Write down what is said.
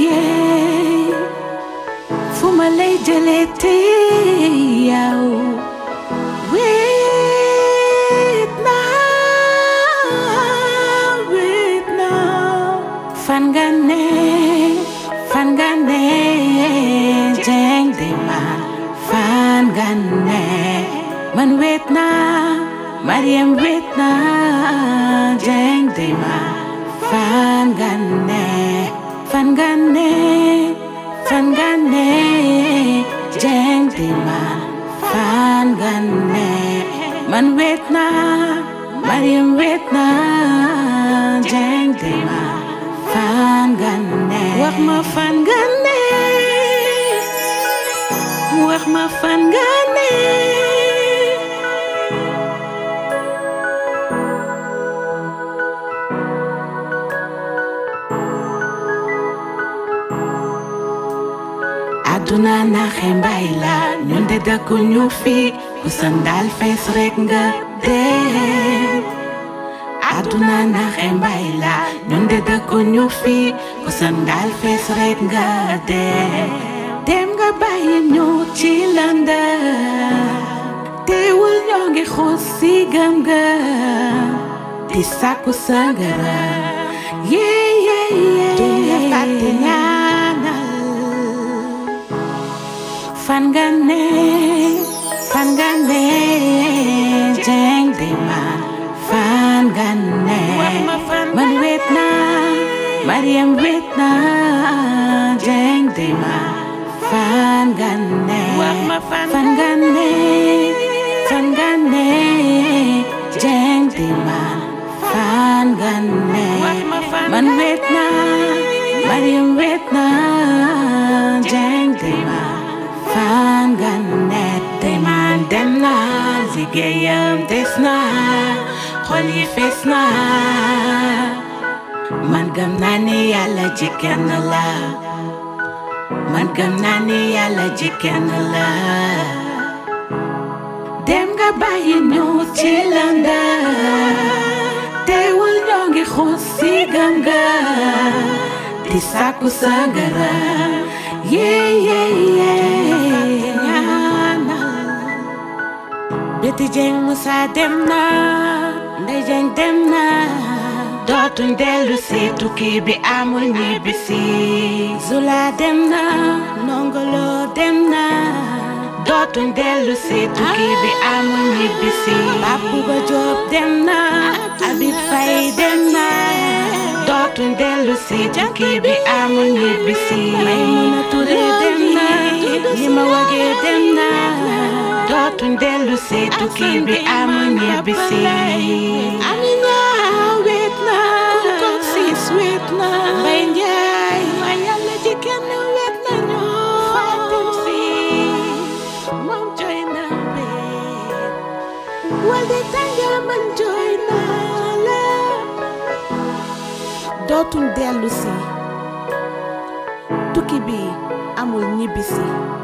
yeah. fu ma lay jëlee tey yow wéet naa wéet naa fan nga ne fan nga ne jeng de ma fan nga ne man wéet naa Mariam wéet naa jeng de ma fan nga ne fan nga ne fan nga ne jeng de ma fan nga ne man wéet naa Mariam wéet naa jeng de ma fan nga ne wax ma fan nga ne wax ma fan nga ne àdduna naxe mbay la ñun de dëkku ñu fi ku sandal fees rek nga dem àdduna naxe mbay la ñun de dëkku ñu fi ku sandal fees rek nga dem dem nga bàyyi ñu ci landa teewul ñoo ngi xuus si gëm nga di sàkku sangara yee yee yee duñ la fàtte ñaanal fan nga ne fan nga ne jeng de ma fan nga ne man wéet naa Mariam wéet naa jeng de ma fan nga ne fan nga ne fan nga ne jeng de ma fan nga ne man wéet naa Mariam wéet naa jeng de ma fan nga ne tey man dem naa liggéeyam des naa xol yi fees naa man gëm naa ni yàlla ji kenn la man gëm naa ni yàlla ji kenn la dem nga bàyyi ñu ci landa teewul ñoo ngi xuus si gëm nga di sàkku sangara yeah yeah yeah ñaanal Béti Jeng Musa dem na Ndey Jeng dem na dootuñ dellu si tukki bi amul ñibbisi Zula dem na Nongolo dem na dootuñ dellu si tukki bi amul ñibbisi Papu Ba Joob dem na Abib Fay dem na dootuñ dellu si tukki bi amul ñibbisi Maymuna Ture dem na li ma wagee dem na dootuñ dellu si tukki bi amul ñibbisi Amina wéet na ko siis wéet na Mbay Njaay ma yàlla ji kenn wéet na ñoo Fatim Si moom jooy na wéet Walde tànga man jooy na la dootuñ dellu si tukki bi amul ñibbisi